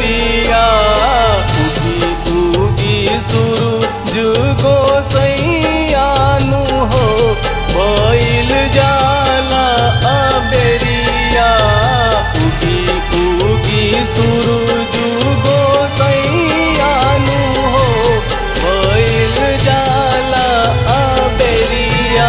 बेरिया उगी उगी सूरज गोसैयानु हो भइल जाला अबेरिया उगी उगी सूरज गोसैयानु हो भइल जाला अबेरिया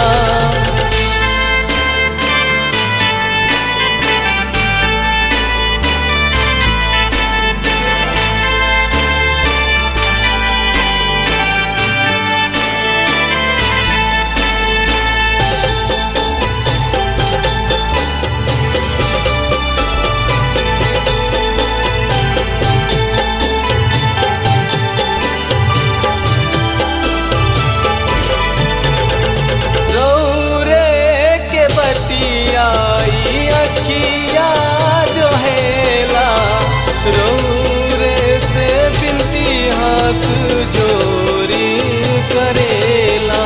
रौरे के बतियाई अखिया जो हेला रौरे से बिनती हाथ जोरी करेला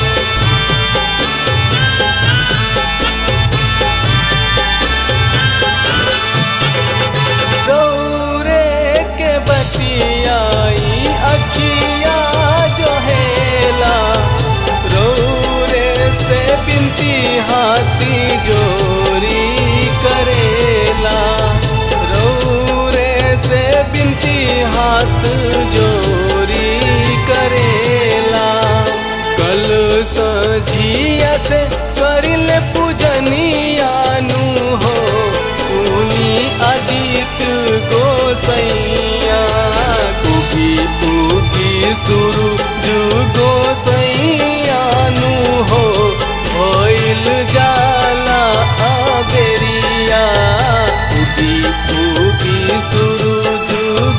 रौरे के बतियाई अखिया जो हेला रौरे से बिनती हाथी जोरी करेला रौरे से बिनती हाथ जोरी करेला कल सजिया से करिल पूजनियानु हो सुनी आदित्य गोसैया उगी उगी सूरज गोसैयानु हो भइल जाला अबेरिया उगी उगी सूरज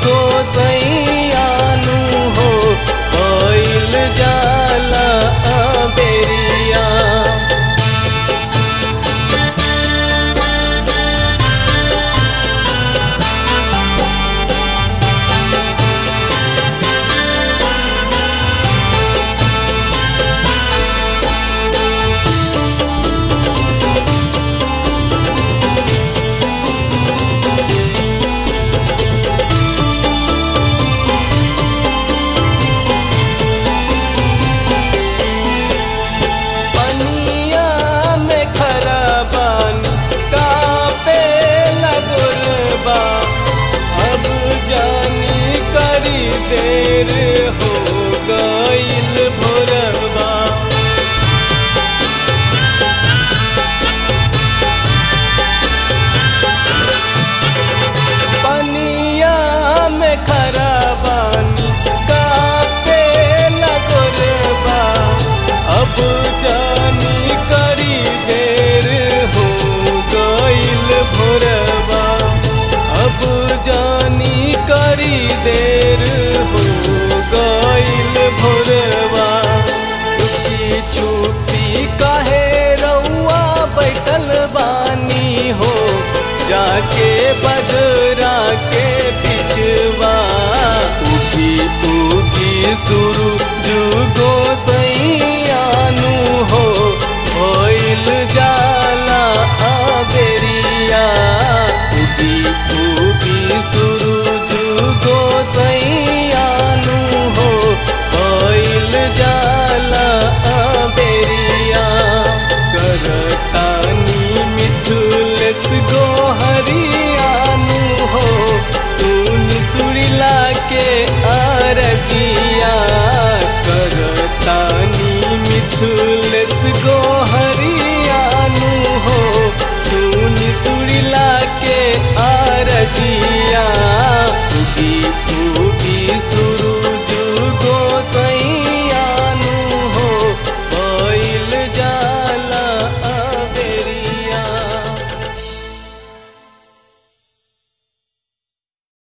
गोसैयानु हो भइल जाला अबेरिया पनिया में खरा बानी कापे लगुरबा अब जानी करी देर हो गईल भोरबा पनिया में खरा बानी कापे लगुरबा अब जानी करी देर हो गईल भोरबा अब जानी करी देर हो गईल भोरबा रुकी छुपी काहे रउआ बैठल बानी हो जाके बदरा के पिछवा उगी उगी सूरज गोसैयानु हो भइल जाला अबेरिया उगी उगी सूरज गोसैयानु हो भइल जाला अबेरिया करतानी मिथुलेस गो हरियानु हो सुन सुरीला के अरजिया करतानी मिथुलेस गो हरियानु हो सुन सुरीला के अरजिया उगी उगी सूरज गोसैया